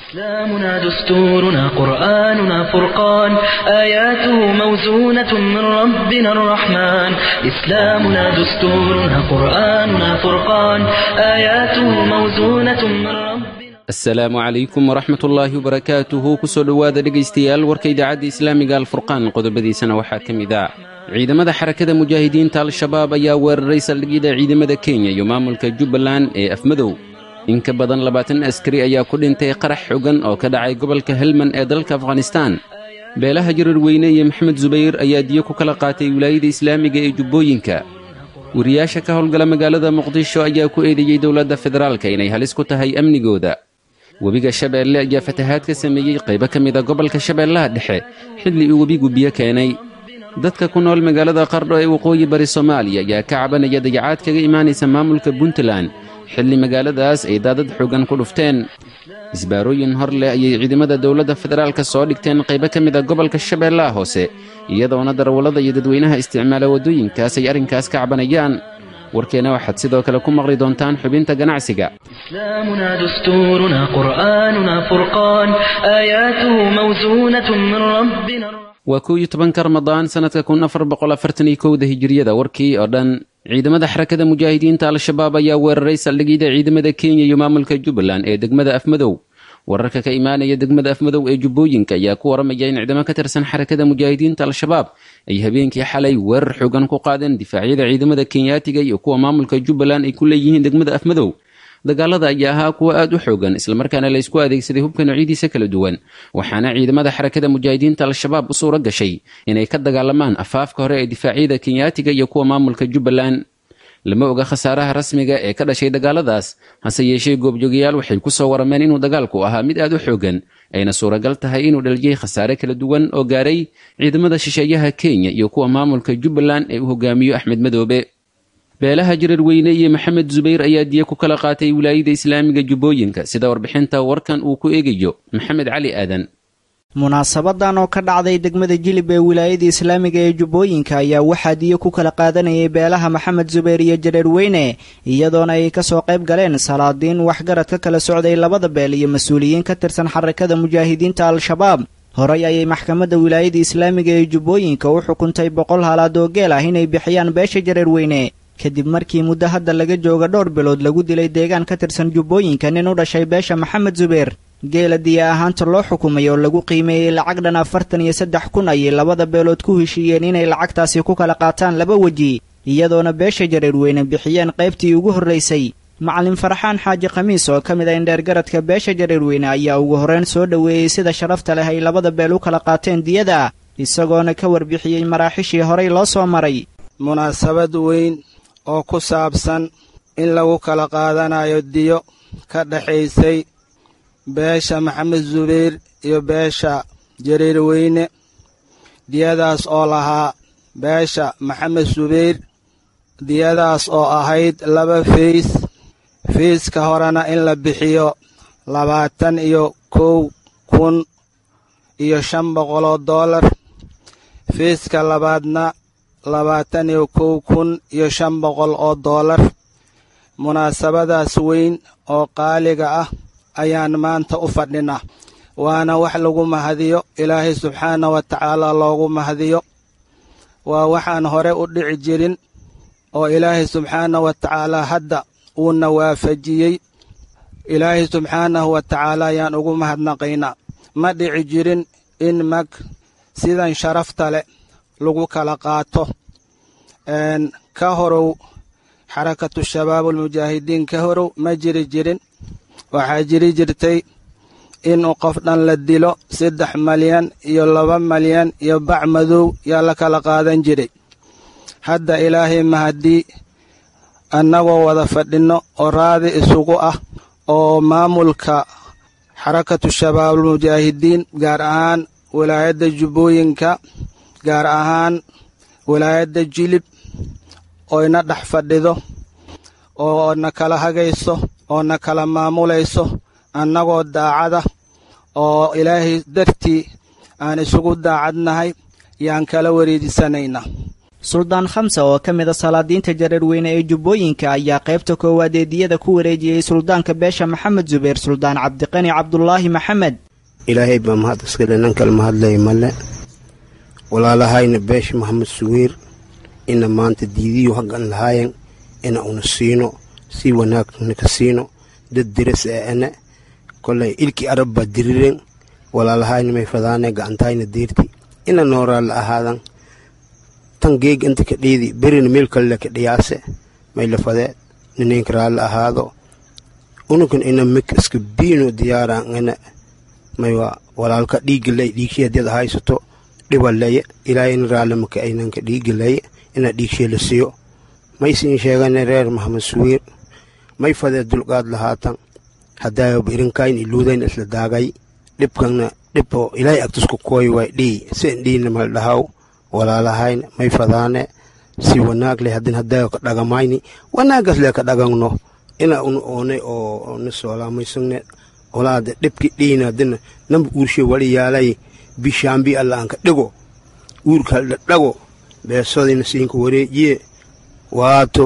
إسلامنا دستورنا قرآننا فرقان آياته موزونة من ربنا الرحمن إسلامنا دستورنا قرآننا فرقان آياته موزونة من ربنا asalaamu calaykum waraxmat ullaahi wabarakaatuhu kusoo dhowaada dhegaystayaal warka idaacadda islaamiga alfurqaan qodobadiisana waxaa ka mid ah ciidamada xarakada mujaahidiinta al-shabaab ayaa weeraray saldhigyada ciidamada kenya iyo maamulka jubbaland ee afmadow in ka badan labaatan askari ayaa ku dhintay qarax xogan oo ka dhacay gobolka helman ee dalka afghanistaan beelaha jarar weyne iyo maxamed subayr ayaa diyo ku kala qaatay wilaayada islaamiga ee jubbooyinka wariyaasha ka howlgala magaalada muqdisho ayaa ku eedeeyey dowladda federaalka inay halis ku tahay amnigooda webiga shabeelle ayaa fatahaad ka sameeyey qaybo ka mida gobolka shabeellaha dhexe xilli uu webigu biyo keenay dadka ku nool magaalada qardho ee waqooyi bari soomaaliya ayaa ka cabanaya dayacaad kaga imaanaysa maamulka puntland xilli magaaladaas ay daadad xoogan ku dhufteen isbaarooyin hor leh ayay ciidamada dowladda federaalka soo dhigteen qaybo ka mida gobolka shabeellaha hoose iyadoona darawallada iyo dadweynaha isticmaala waddooyinkaas ay arrinkaas ka cabanayaan warkeena waxaad sidoo kale ku maqli doontaan xubinta ganacsiga إسلامنا دستورنا قرآننا فرقان آياته موزونة من ربنا الرحمن waa kow iyo tobanka ramadaan sannadka kun afar boqol afartan iyo kowda hijiriyada warkii oo dhan ciidamada xarakada mujaahidiinta al-shabaab ayaa weeraray saldhigyada ciidamada kenya iyo maamulka jubbaland ee degmada afmadow wararka ka imaanaya degmada afmadow ee jubbooyinka ayaa ku waramaya in ciidamo ka tirsan xarakada mujaahidiinta al-shabaab ay habeenkii xalay weerar xoogan ku qaadeen difaacyada ciidamada kenyaatiga iyo kuwa maamulka jubbaland ay ku leeyihiin degmada afmadow dagaalada ayaa ahaa kuwa aad u xoogan islamarkaana la isku adeegsaday hubka noocyadiisa kala duwan waxaana ciidamada xarakada mujaahidiinta al-shabaab u suura gashay inay ka dagaalamaan afaafka hore ee difaacyada kenyaatiga iyo kuwa maamulka jubbaland lama oga khasaaraha rasmiga ee ka dhashay dagaaladaas hase yeeshee goobjoogayaal waxay ku soo warameen inuu dagaalku ahaa mid aad u xoogan ayna suuragal tahay inuu dhaliyey khasaare kala duwan oo gaaray ciidamada shisheeyaha kenya iyo kuwa maamulka jubbaland ee uu hogaamiyo axmed madoobe beelaha jarar weyne iyo maxamed subayr ayaa diya ku kala qaatay wilaayada islaamiga jubbooyinka sida warbixinta warkan uu ku eegayo maxamed cali aadan munaasabadan oo ka dhacday degmada jilib ee wilaayada islaamiga ee jubbooyinka ayaa waxaa diyo ku kala qaadanayay beelaha maxamed subayr iyo jareer weyne iyadoona ay kasoo qayb galeen salaadiin waxgarad ka kala socday labada beel iyo mas-uuliyiin ka tirsan xarakada mujaahidiinta al-shabaab horey ayay maxkamadda wilaayada islaamiga ee jubbooyinka u xukuntay boqol halaad oo geel ah inay bixiyaan beesha jareer weyne kadib markii muddo hadda laga jooga dhowr bilood lagu dilay deegaan ka tirsan jubbooyinka nin u dhashay beesha maxamed subayr geela diya ahaanta loo xukumay oo lagu qiimeeyey lacag dhan afartan iyo saddex kun ayay labada beelood ku heshiiyeen inay lacagtaasi ku kala qaataan laba weji iyadoona beesha jareer weyne bixiyeen qaybtii ugu horraysay macalin farxaan xaaji khamiis oo ka mid ah indheergaradka beesha jareer weyne ayaa ugu horreyn soo dhoweeyey sida sharafta leh ay labada beel u kala qaateen diyada isagoona ka warbixiyey maraaxishii horey loo soo maray munaasabad weyn oo ku saabsan in lagu kala qaadanayo diyo ka dhexaysay beesha maxamed subayr iyo beesha jareer weyne diyadaas oo lahaa beesha maxamed subayr diyadaas oo ahayd laba fiis fiiska horena in la bixiyo labaatan iyo kow kun iyo shan boqoloo doolar fiiska labaadna labaatan iyo kow kun iyo shan boqol oo doolar munaasabadaas weyn oo qaaliga ah ayaan maanta u fadhinaa waana wax lagu mahadiyo ilaahay subxaana wa tacaala loogu mahadiyo waa waxaan hore u dhici jirin oo ilaahay subxaana wa tacaala hadda uuna waafajiyey ilaahay subxaanahu wa tacaala ayaan ugu mahadnaqaynaa ma dhici jirin in mag sidan sharafta leh lagu kala qaato ka horow xarakatu shabaabulmujaahidiin ka horow ma jiri jirin waxaa jiri jirtay inuu qof dhan la dilo saddex malyan iyo laba malyan iyo bac madow yaa la kala qaadan jiray hadda ilaahay mahadii annagoo wada fadhinno oo raadi isugu ah oo maamulka xarakatu shabaabulmujaahidiin gaar ahaan wilaayadda jubbooyinka gaar ahaan wilaayadda jilib oo ina dhex fadhido oo na kala hagayso oo na kala maamulayso annagoo daacada oo ilaahay dartii aan isugu daacadnahay yaan kala wareejisanaynaa suldaan khamsa oo ka mid a salaadiinta jareerweyne ee jubbooyinka ayaa qaybta koowaad ee diyada ku wareejiyey suldaanka beesha maxamed zubeer suldaan cabdiqani cabdulaahi maxamed ilaahay baa mahad iskale nan kale mahadlay male walaalahayna beesha maxamed suwiir ina maanta diidiyu haggan lahaayan ina una siino si wanaagna ka siino dad diras ee ane kolay ilkii arab baa diriren walaalahayna may fadaane gacantayna deerti ina nooraa la ahaadan tan geeg inta ka dhiidi berina meel kale ka dhiyaase may la fadee nineenka raalla ahaado unukan ina mik iska biino diyaaraan ina maywa walaalka dhiigalay dhiigshii haddiad haysato dhibaleeye ilaahayna raalle maka aynanka dhiigalaye ina dhiigshii la siiyo may siin sheegane reer maxamed suwiir may fadee dulqaad lahaatan haddaayaba irinkayn iluudayn isla daagay dhibkanna dhiboo ilaahay agtusku kooy way dhii sen dhiina mal dhahaw walaalahayn may fadaane si wanaag leh haddin haddaayo ka dhagamayni wanaagas lee ka dhagangno ina una oonay oo na soolaamaysangne olaada dhibki dhiina haddina namba uurshe wali yaalay bishaambi alla aan ka dhigo uurkal dhadhago beesodina siinka wareejiye waato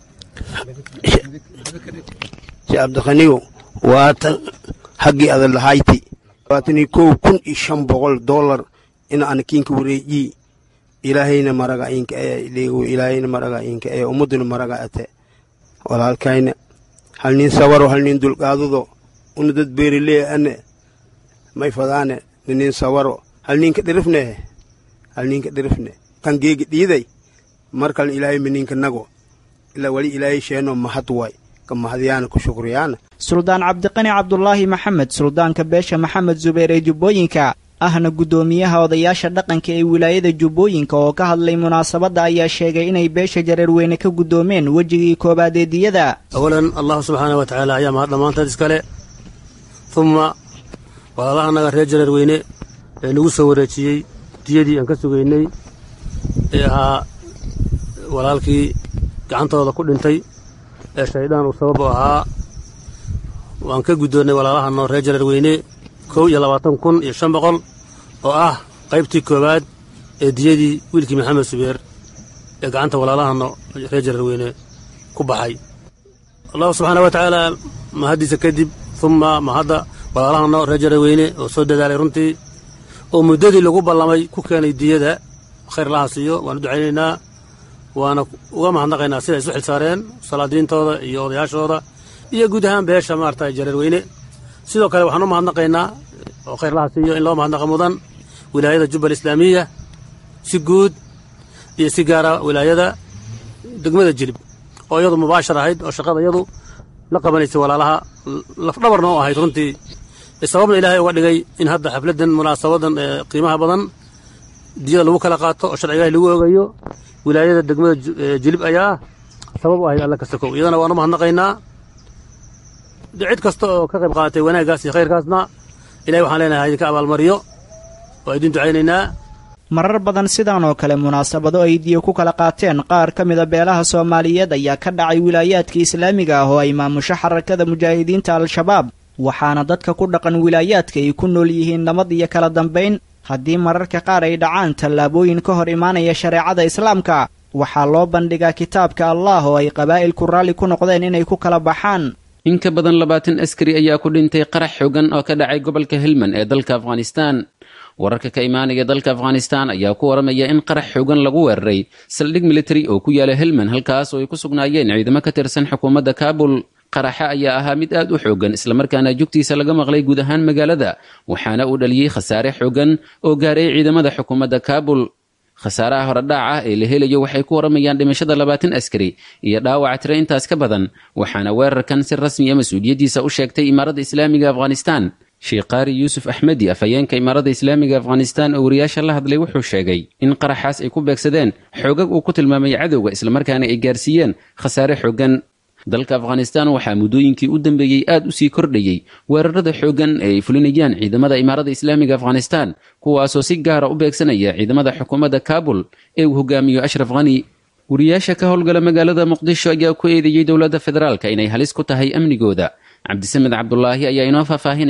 si abdiqaniyo waatan haggii ada lahayti waatanii kow kun iyo shan boqol dollar ina ana kiinka wareejii ilaahayna maraga inka ee leego ilaahayna maraga inka ee ummaduna maraga ate walaalkayna hal nin sawaro hal nin dulqaadudo una dad beerilee ane may fadaane ninin sawaro hal ninka dhirifne hal ninka dhirifne kan geegi dhiiday markalna ilaahay mininka nago ilaa wali ilaahay sheeno mahad waay ka mahadyaana ku shukriyaana suldaan cabdiqani cabdulaahi maxamed suldaanka beesha maxamed zubeer ee jubbooyinka ahna guddoomiyaha odayaasha dhaqanka ee wilaayada jubbooyinka oo ka hadlay munaasabadda ayaa sheegay inay beesha jareerweyne ka guddoomeen wejigii koowaad ee diyada awalan allahu subxaana wa tacaala ayaa mahad dhammaanteed iskale humma walaalahanaga reer jareerweyne ee nagu soo wareejiyey diyadii aan ka sugaynay ee ahaa walaalkii gacantooda ku dhintay ee shaydaan uu sabab u ahaa waan ka guddoonnay walaalahano reer jareerweyne kow iyo labaatan kun iyo shan boqol oo ah qaybtii koowaad ee diyadii wiilkii maxamed subeer ee gacanta walaalahano reer jareerweyne ku baxay allahu subxaana wa tacaala mahaddiisa kadib humma mahadda walaalahano reer jareerweyne oo soo dadaalay runtii oo muddadii lagu ballamay ku keenay diyada khayr laha siiyo waanu ducaynaynaa waana uga mahadnaqaynaa siday isu xilsaareen salaadiintooda iyo odayaashooda iyo guud ahaan beesha maarata jareerweyne sidoo kale waxaan u mahadnaqaynaa oo khayr laha siiyo in loo mahadnaqa mudan wilaayada jubbal islaamiya si guud iyo si gaara wilaayada degmada jilib oo iyadu mubaashar ahayd oo shaqada iyadu la qabanaysay walaalaha lafdhabarna u ahayd runtii sababna ilaahay uga dhigay in hadda xafladdan munaasabadan ee qiimaha badan diyada lagu kala qaato oo sharciga ilahi lagu ogayo wilaayada degmada jilib ayaa sabab u ahayd alla kasta kow iyadana waan u mahadnaqaynaa cid kasta oo ka qayb qaadatay wanaaggaas iyo khayrkaasna ilahay waxaan leenahay idinka abaalmariyo waa idin ducaynaynaa marar badan sidan oo kale munaasabado ay diyo ku kala qaateen qaar ka mida beelaha soomaaliyeed ayaa ka dhacay wilaayaadka islaamiga ah oo ay maamusho xarakada mujaahidiinta al-shabaab waxaana dadka ku dhaqan wilaayaadka ay ku nool yihiin nabad iyo kala dambayn haddii mararka qaar ay dhacaan tallaabooyin ka hor imaanaya shareecada islaamka waxaa loo bandhigaa kitaabka allah oo ay qabaa'ilku raalli ku noqdeen inay ku kala baxaan in ka badan labaatan askari ayaa ku dhintay qarax xogan oo ka dhacay gobolka helmand ee dalka afghanistan wararka ka imaanaya dalka afghanistan ayaa ku waramaya in qarax xogan lagu weeraray saldhig military oo ku yaala helmand halkaas oo ay ku sugnaayeen ciidamo ka tirsan xukuumadda kaabul qaraxa ayaa ahaa mid aad u xoogan islamarkaana jugtiisa laga maqlay guud ahaan magaalada waxaana uu dhaliyey khasaare xogan oo gaaray ciidamada xukuumadda kaabul khasaaraha horedhaac ah ee la helayo waxay ku waramayaan dhimashada labaatan askari iyo dhaawaca tiro intaas ka badan waxaana weerarkan si rasmiya mas-uuliyaddiisa u sheegtay imaaradda islaamiga afghanistan sheekh qaari yuusuf axmedi afhayeenka imaaradda islaamiga afghanistan oo wariyaasha la hadlay wuxuu sheegay in qaraxaas ay ku beegsadeen xoogag uu ku tilmaamay cadowga islamarkaana ay gaarsiiyeen khasaare xogan dalka afghanistan waxaa muddooyinkii u dambeeyey aad u sii kordhayey weerarada xooggan ee ay fulinayaan ciidamada imaaradda islaamiga afghanistan kuwaasoo si gaara u beegsanaya ciidamada xukuumadda kaabul ee uu hogaamiyo ashraf khani wariyaasha ka howlgala magaalada muqdisho ayaa ku eedeeyey dowladda federaalka inay halis ku tahay amnigooda cabdisamed cabdulaahi ayaa inoo faahfaahinaya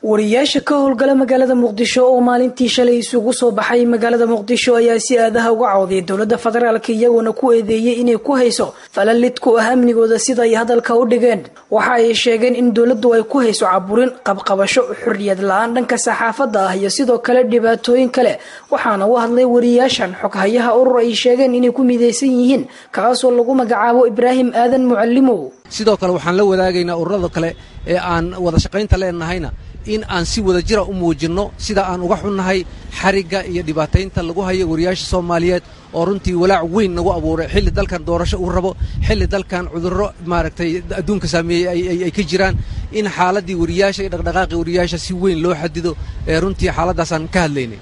wariyaasha ka howlgala magaalada muqdisho oo maalintii shalay isugu soo baxay magaalada muqdisho ayaa si aadaha uga cawday dowladda federaalk iyagoona ku eedeeyey inay ku hayso falalid ku ah amnigooda sida ay hadalka u dhigeen waxa ay sheegeen in dowladdu ay ku hayso caburin qabqabasho xorriyad la-aan dhanka saxaafadda ah iyo sidoo kale dhibaatooyin kale waxaana u hadlay wariyaashan xoghayaha urur ay sheegeen inay ku midaysan yihiin kaasoo lagu magacaabo ibraahim aadan mucalimow sidoo kale waxaan la wadaagaynaa ururada kale ee aan wada shaqaynta leenahayna in aan si wada jira u muujinno sida aan uga xunnahay xarigga iyo dhibaataynta lagu hayo wariyaasha soomaaliyeed oo runtii walaac weyn nagu abuuray xilli dalkan doorasho uu rabo xilli dalkan cudurro maaragtay adduunka saameeyey ay ka jiraan in xaaladdii wariyaasha iyo dhaqdhaqaaqii wariyaasha si weyn loo xadido ee runtii xaaladdaasaan ka hadlaynay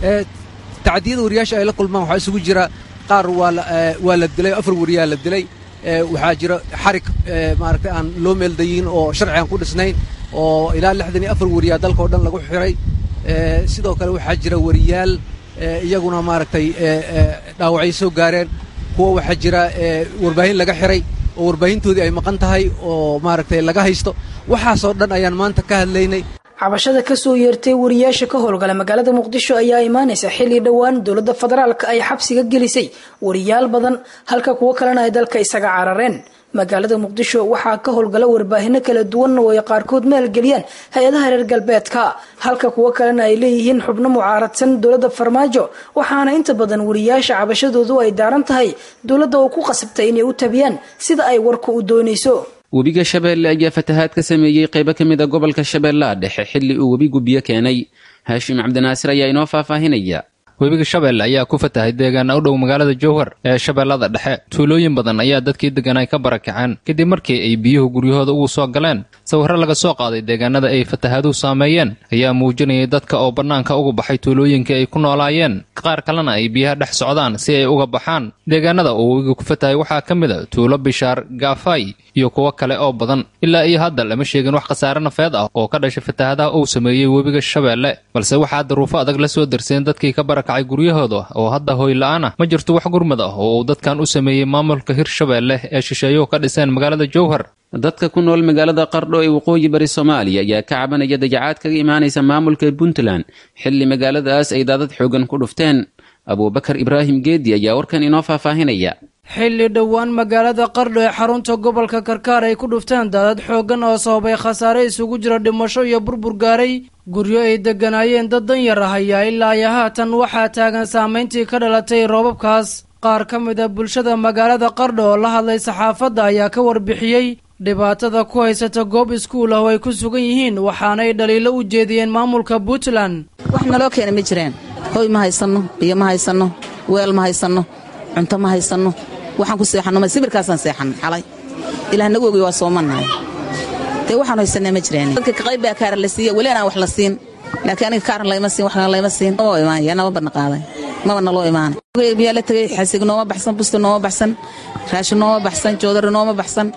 tacdiyada wariyaasha ay la kulmaan waxaa isugu jira qaar waa la dilay afar wariyaa la dilay waxaa jira xarig maaragtay aan loo meeldayin oo sharci aan ku dhisnayn oo ilaa lixdan iyo afar wariyaa dalka oo dhan lagu xiray sidoo kale waxaa jira wariyaal iyaguna maaragtay dhaawacay soo gaareen kuwa waxaa jira warbaahin laga xiray oo warbaahintoodii ay maqan tahay oo maaragtay laga haysto waxaasoo dhan ayaan maanta ka hadlaynay cabashada kasoo yeertay wariyaasha ka howlgala magaalada muqdisho ayaa imaanaysa xilli dhowaan dowladda federaalk ay xabsiga gelisay wariyaal badan halka kuwo kalena ay dalka isaga carareen magaalada muqdisho waxaa ka howlgala warbaahinno kala duwan oo ay qaarkood maalgeliyaan hay-adaha reer galbeedka halka kuwo kalena ay leeyihiin xubno mucaaradsan dowladda farmaajo waxaana inta badan wariyaasha cabashadoodu ay daaran tahay dowladda oo ku qasabtay inay u tabiyaan sida ay warku u doonayso webiga shabeelle ayaa fatahaad ka sameeyey qaybo ka mid a gobolka shabeellaha dhexe xilli uu webigu biyo keenay haashim cabdinaasir ayaa inoo faahfaahinaya webiga shabeelle ayaa ku fatahay deegaana u dhow magaalada jowhar ee shabeellada dhexe tuulooyin badan ayaa dadkii deggan ay ka barakaceen kadib markii ay biyuhu guryahooda ugu soo galeen sawirro laga soo qaaday deegaanada ay fatahaaduhu saameeyeen ayaa muujinayay dadka oo bannaanka uga baxay tuulooyinkii ay ku noolaayeen qaar kalena ay biyaha dhex socdaan si ay uga baxaan deegaanada uu webiga ku fatahay waxaa ka mid a tuulo bishaar gaafay iyo kuwo kale oo badan ilaa iyo hadda lama sheegin wax khasaare nafeed ah oo ka dhashay fatahaadaha uu sameeyey webiga shabeelle balse waxaa daruufo adag la soo darseen dadkii ka barakacay guryahooda oo hadda hoyla'aan ah ma jirto wax gurmad ah oo uu dadkan u sameeyey maamulka hirshabeelle ee shisheeyuhu ka dhiseen magaalada jowhar dadka ku nool magaalada qardho ee waqooyi bari soomaaliya ayaa ka cabanaya dayacaad kaga imaanaysa maamulka puntland xilli magaaladaas ay daadad xoogan ku dhufteen abuubakar ibraahim geedi ayaa warkan inoo faahfaahinaya xilli dhowaan magaalada qardho ee xarunta gobolka karkaar ay ku dhufteen daadad xooggan oo sababay khasaare isugu jira dhimasho iyo burbur gaaray guryo ay degganaayeen dad danyar ah ayaa ilaa iyo haatan waxaa taagan saamayntii ka dhalatay roobabkaas qaar ka mid a bulshada magaalada qardho oo la hadlay saxaafadda ayaa ka warbixiyey dhibaatada ku haysata goob iskuul ah oo ay ku sugan yihiin waxaanay dhaliilo u jeediyeen maamulka puntland wax naloo keena ma jiraan hoy ma haysanno biyo ma haysanno weel ma haysanno cunto ma haysanno waxaan ku seexanno ma sibirkaasaan seexan xalay ilaah nagu ogiy waa soomannahay dee waxaan haysanaa ma jiraan dadka kaqayb baa kaaran la siiya weli anaan wax la siin laakiin aniga kaaran layma siin waxna layma siin oo imaanaya nama badna qaaday maba naloo imaanay biyaa la tegay xasig nooma baxsan busti nooma baxsan raashin nooma baxsan joodari nooma baxsan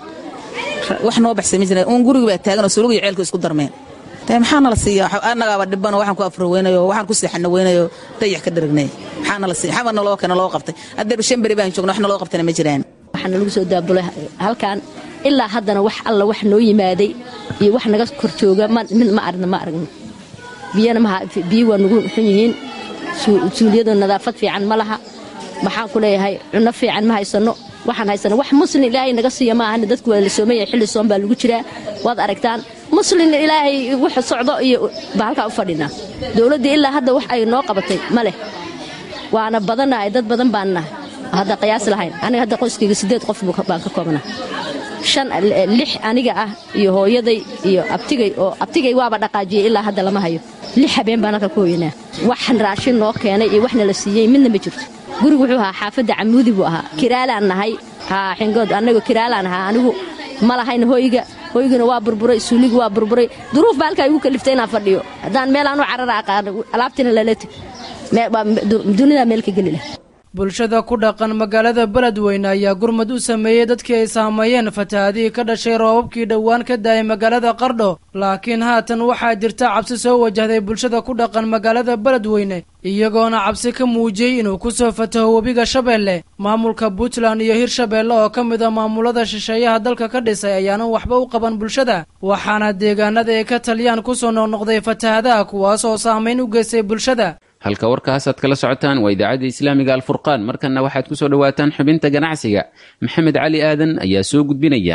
wax noo baxsay ma jiraan uun guriga baa taagan oo suruga iyo ceelka isku darmeen dee maxaa nala siiya annagaaba dhibano waxaan ku afro weynayo waxaan ku seexana weynayo dayax ka daragnay maxaa nala siiya xaba naloo keena loo qabtay haddeer shan beri baan joogna wax naloo qabtana ma jiraan waxaana lagu soo daabulay halkan ilaa haddana wax alla wax noo yimaaday iyo wax naga kor jooga mid ma aragna ma aragno biyana biyo waa nagu xun yihiin suuliyadu nadaafad fiican ma laha maxaan ku leeyahay cunno fiican ma haysanno waxaan haysana wax muslin ilaahay naga siiya ma ahani dadku waa la soomaya xilli soon baa lagu jiraa waad aragtaan muslin ilaahay wax socdo iyo baa halkaa u fadhinaa dowladdii ilaa hadda wax ay noo qabatay ma leh waana badannahay dad badan baan nahay hadda qiyaas lahayn aniga hadda qoyskayga siddeed qof baan ka koobnaa shan lix aniga ah iyo hooyaday iyo abtigay oo abtigay waaba dhaqaajiyey ilaa hadda lama hayo lix habeen baan halka ku hoyanaa wax raashin noo keenay iyo waxna la siiyey midna ma jirto gurigu wuxuu ahaa xaafadda camuudi buu ahaa kiraalaan nahay haa xingood annagu kiraalaan ahaa anigu ma lahayn hoyga hoyguna waa burburay suuligu waa burburay duruuf baa halkaa igu kaliftay inaan fadhiyo haddaan meel aanu carara aqaano alaabtiina lala teg dunidaa meel ka geli lah bulshada ku dhaqan magaalada beledweyne ayaa gurmad u sameeyey dadkii ay saameeyeen fatahaadihii ka dhashay roobabkii dhowaan ka daayay magaalada qardho laakiin haatan waxaa jirta cabsi soo wajahday bulshada ku dhaqan magaalada beledweyne iyagoona cabsi ka muujiyey inuu ku soo fataho webiga shabeelle maamulka puntland iyo hirshabeelle oo ka mid a maamulada shisheeyaha dalka ka dhisay ayaanan waxba u qaban bulshada waxaana deegaanada ay ka taliyaan kusoo noqnoqday fatahadaha kuwaas oo saamayn u geystay bulshada halka warkaas aad kala socotaan waa idaacadda islaamiga alfurqaan markanna waxaad ku soo dhowaataan xubinta ganacsiga maxamed cali aadan ayaa soo gudbinaya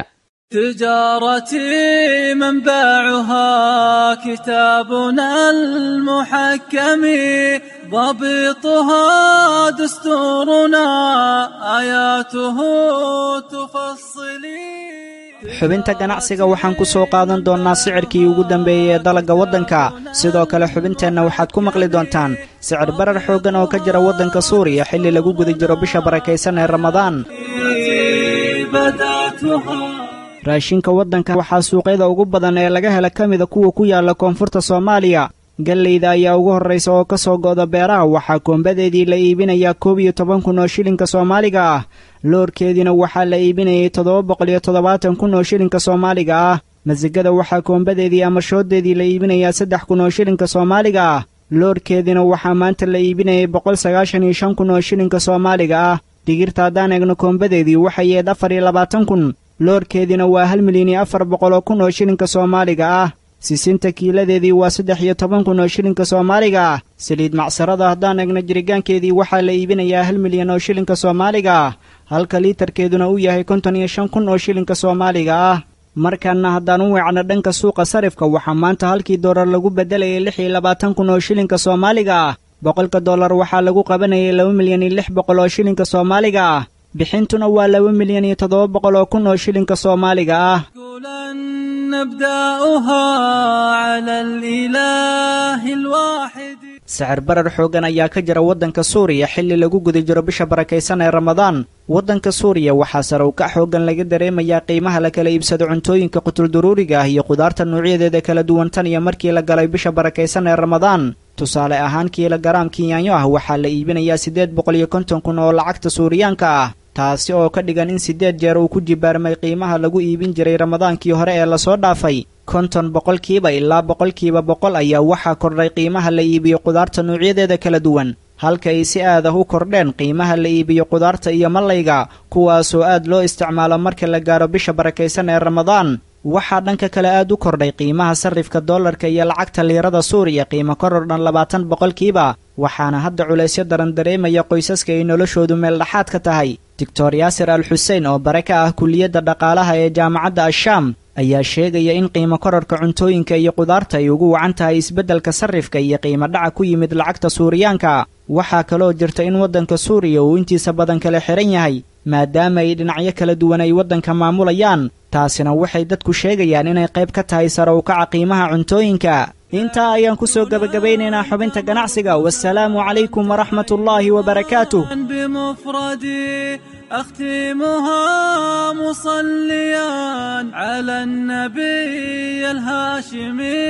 تجارتي منبعها كتابنا المحكم ضبطها دستورنا آياته تفصلي xubinta ganacsiga waxaan ku soo qaadan doonnaa sicirkii ugu dambeeyey ee dalagga waddanka sidoo kale xubinteenna waxaad ku maqli doontaan sicir barar xooggan oo ka jira waddanka suuriya xilli lagu guda jiro bisha barakaysan ee ramadaan raashinka waddanka waxaa suuqyada ugu badan ee laga hela ka mida kuwa ku yaalla koonfurta soomaaliya galleyda ayaa ugu horraysa oo ka soo go'da beeraha waxaa koombadeedii la iibinayaa koob iyo toban kun oo shilinka soomaaliga ah loorkeediina waxaa la iibinayay toddoba boqol iyo toddobaatan kun oo shilinka soomaaliga ah masigada waxaa koombadeedii ama shooddeedii la iibinayaa saddex kun oo shilinka soomaaliga ah loorkeediina waxaa maanta la iibinayay boqol sagaashan iyo shan kun oo shilinka soomaaliga ah digirta haddaan eegno koombadeedii waxay yeed afar iyo labaatan kun loorkeediina waa hal milyan iyo afar boqol oo kun oo shilinka soomaaliga ah sisinta kiiladeedii waa saddex iyo toban kun oo shilinka soomaaliga ah saliid macsarada haddaan egno jirigaankeedii waxaa la iibinayaa hal milyan oo shilinka soomaaliga ah halka liitarkeeduna uu yahay konton iyo shan kun oo shilinka soomaaliga ah markanna haddaan u weecno dhanka suuqa sarifka waxaa maanta halkii doolar lagu beddelayay lix iyo labaatan kun oo shilinka soomaaliga ah boqolka dollar waxaa lagu qabanayay laba milyan iyo lix boqol oo shilinka soomaaliga ah bixintuna waa laba milyan iyo toddoba boqol oo kun oo shilinka soomaaliga ah نبدأها على الإله الواحد sicir barar xooggan ayaa ka jira waddanka suuriya xilli lagu guda jiro bisha barakaysan ee ramadaan waddanka suuriya waxaa sare u kac xooggan laga dareemayaa qiimaha la kala iibsado cuntooyinka qutulduruuriga ah iyo qudaarta nuucyadeeda kala duwan tan iyo markii la galay bisha barakaysan ee ramadaan tusaale ahaan kiila garaam kinyaanyo ah waxaa la iibinayaa siddeed boqol iyo konton kun oo lacagta suuriyaanka ah taasi oo ka dhigan in siddeed jeer uu ku jibaarmay qiimaha lagu iibin jiray ramadaankii hore ee lasoo dhaafay konton boqolkiiba ilaa boqolkiiba boqol ayaa waxaa kordhay qiimaha la iibiyo qudaarta nuucyadeeda kala duwan halka ay si aad ah u kordheen qiimaha la iibiyo qudaarta iyo mallayga kuwaasoo aad loo isticmaalo marka la gaaro bisha barakaysan ee ramadaan waxaa dhanka kale aad u kordhay qiimaha sarrifka dollarka iyo lacagta liirada suuriya qiimo koror dhan labaatan boqolkiiba waxaana hadda culaysyo daran dareemaya qoysaska ay noloshoodu meel dhexaad ka tahay doctor yaasir al xuseen oo bare ka ah kulliyadda dhaqaalaha ee jaamacadda ashaam ayaa sheegaya in qiimo kororka cuntooyinka iyo qudaarta ay ugu wacan tahay isbeddelka sarrifka iyo qiimo dhaca ku yimid lacagta suuriyaanka waxaa kaloo jirta in waddanka suuriya uu intiisa badan kala xihan yahay maadaama ay dhinacyo kala duwan ay waddanka maamulayaan taasina waxay dadku sheegayaan inay qayb ka tahay sare u kaca qiimaha cuntooyinka intaa ayaan ku soo gebagabaynaynaa xubinta ganacsiga wasalaamu calaykum waraxmatullaahi wabarakaatuh بمفردي أختمها مصليا على النبي الهاشمي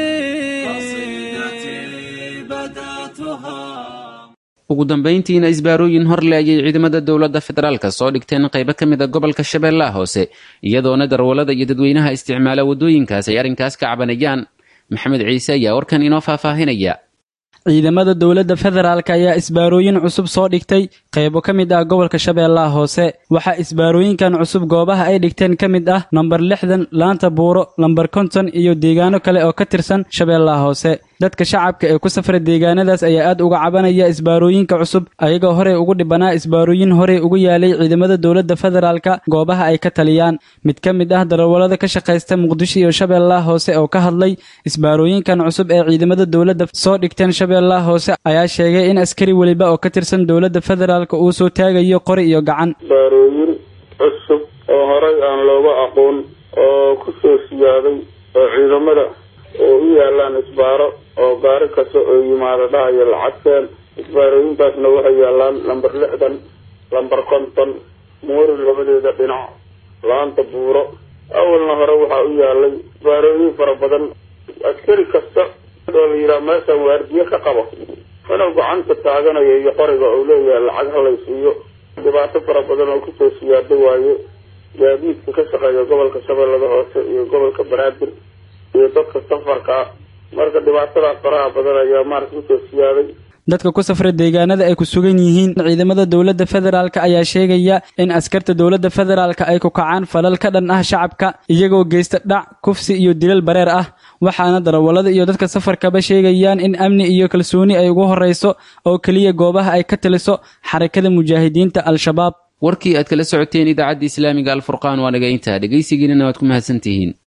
قصيدتي بدأتها ugu dambayntiina isbaarooyin horle ayay ciidamada dowladda federaalka soo dhigteen qaybo ka mid a gobolka shabeellaha hoose iyadoona darwallada iyo dadweynaha isticmaala waddooyinkaas ay arrinkaas ka cabanayaan maxamed ciise ayaa warkan inoo faahfaahinaya ciidamada dowladda federaalk ayaa isbaarooyin cusub soo dhigtay qaybo ka mid ah gobolka shabeellaha hoose waxaa isbaarooyinkan cusub goobaha ay dhigteen ka mid ah nambar lixdan laanta buuro lambar konton iyo deegaano kale oo ka tirsan shabeellaha hoose dadka shacabka ee ku safra deegaanadaas ayaa aad uga cabanaya isbaarooyinka cusub ayagoo horey ugu dhibanaa isbaarooyin horey ugu yaalay ciidamada dowladda federaalka goobaha ay ka taliyaan mid ka mid ah darawallada ka shaqaysta muqdisho iyo shabeellaha hoose oo ka hadlay isbaarooyinkan cusub ee ciidamada dowladda soo dhigteen shabeellaha hoose ayaa sheegay in askari weliba oo ka tirsan dowladda federaalka uu soo taagayo qori iyo gacan isbaarooyin cusub oo horay aan looga aqoon oo ku soo siyaaday oo ciidamada oo u yaalaan isbaaro oo gaari kasta oo yimaado dhahayo lacagteen isbaarooyinkaasna waxay yaalaan lambar lixdan lambar konton moori labadeeda dhinac laanta buuro awalna hore waxaa u yaalay isbaarooyin fara badan askari kasta oo la yidhaha meeshan waardiye ka qabo inuu gacanta taaganayo iyo qoriga uu leeyahay lacag halaysiiyo dhibaato fara badan oo kusoo siyaado waaye gaadiidka ka shaqeeya gobolka shabeellada hoose iyo gobolka banaadir iyo dadka safarka marka dhibaatadaas faraha badan ayaa maarata kusoo siyaaday dadka ku safra deegaanada ay ku sugan yihiin ciidamada dowladda federaalk ayaa sheegaya in askarta dowladda federaalk ay ku kacaan falal ka dhan ah shacabka iyagoo geysta dhac kufsi iyo dilal bareer ah waxaana darawallada iyo dadka safarkaba sheegayaan in amni iyo kalsooni ay ugu horrayso oo keliya goobaha ay ka taliso xarakada mujaahidiinta al-shabaab warkii aad kala socoteen idaacadda islaamiga alfurqaan waa naga intaa dhegaysigiinana waad ku mahadsantihiin